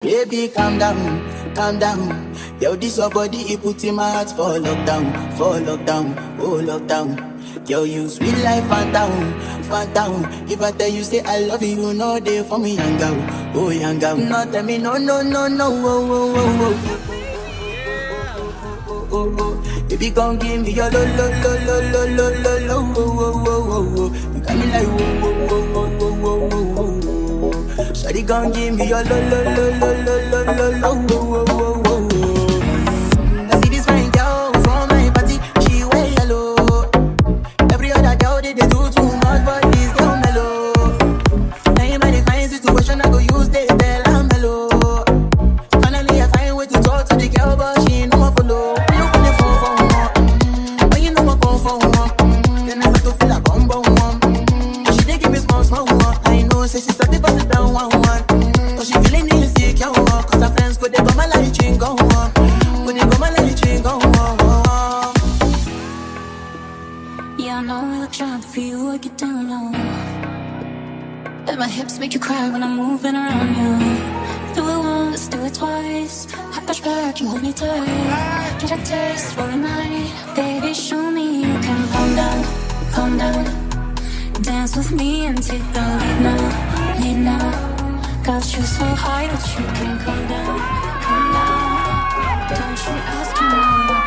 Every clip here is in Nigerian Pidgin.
Baby, calm down, calm down. Yo, this your body, it put in my heart for lockdown, for lockdown, oh lockdown. Yo, you sweet life, phantom, phantom. If I tell you say I love you, you know they for me, young girl, oh young girl. No, tell me no, no, no, no, oh, oh, oh, oh. oh, oh. Baby, gon' give me your lo lo lo lo lo lo lo lo wo wo wo wo wo. You got me like wo wo wo wo wo wo wo wo. Shawty gon' give me your lo lo lo lo lo lo lo lo wo wo wo wo wo. I see this fine girl from my party, she wear yellow. Every other girl they, they do too much, but this girl mellow. Now in my fine situation, I go use they tell I'm mellow. Finally, I find way to talk to the girl, but she ain't no one follow. You on the phone for one, mm, when you know I come for one, mm, then I start to feel a bum bum one. Mm, she dey give me small small one. I know, say she start to pass it down one one. Mm, but she feeling insecure, one, cause her friends go they go my light ring go on, go they go my light ring go on. Yeah, I know I look sharp for you, I get down low. And my hips make you cry when I'm moving around you. Do it once, do it twice. I push back, you hold me tight. Get a taste for a night. Baby, show me you can calm down, calm down. Dance with me and take the lead now, lead now. Got you so high that you can't come down, come down. Don't you ask me more.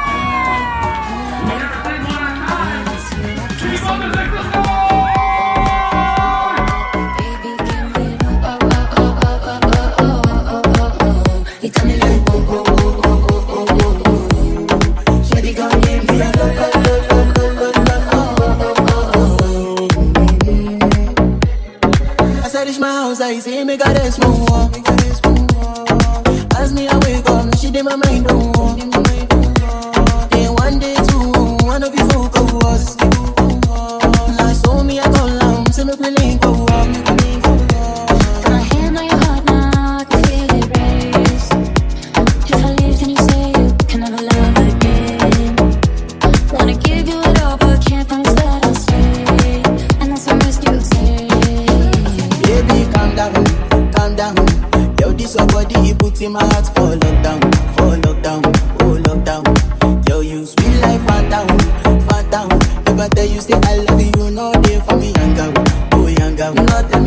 Baby, give me oh oh oh oh oh oh oh oh oh oh. You got me like oh oh oh oh oh oh oh. Shawty gon' give me a lo lo lo lo lo lo lo oh oh oh oh. As I reach my house, I see me got a small wall. As me I wake up, she did my mind don't walk. Then one day two, one of you folk go was. Now so me I go down, see me play link go walk. Got my hand on your heart now, I can feel it race. If I leave, then you say you can never love again. Wanna give you it all, but can't promise that I'll stay. And that's a risk you take. Baby, calm down, calm down. Yo, this your body, it put in my heart for lockdown, for lockdown, oh lockdown. Yo, you sweet life, phantom, phantom. If I tell you say I love you, you know they for me, young girl, oh young girl. Nothing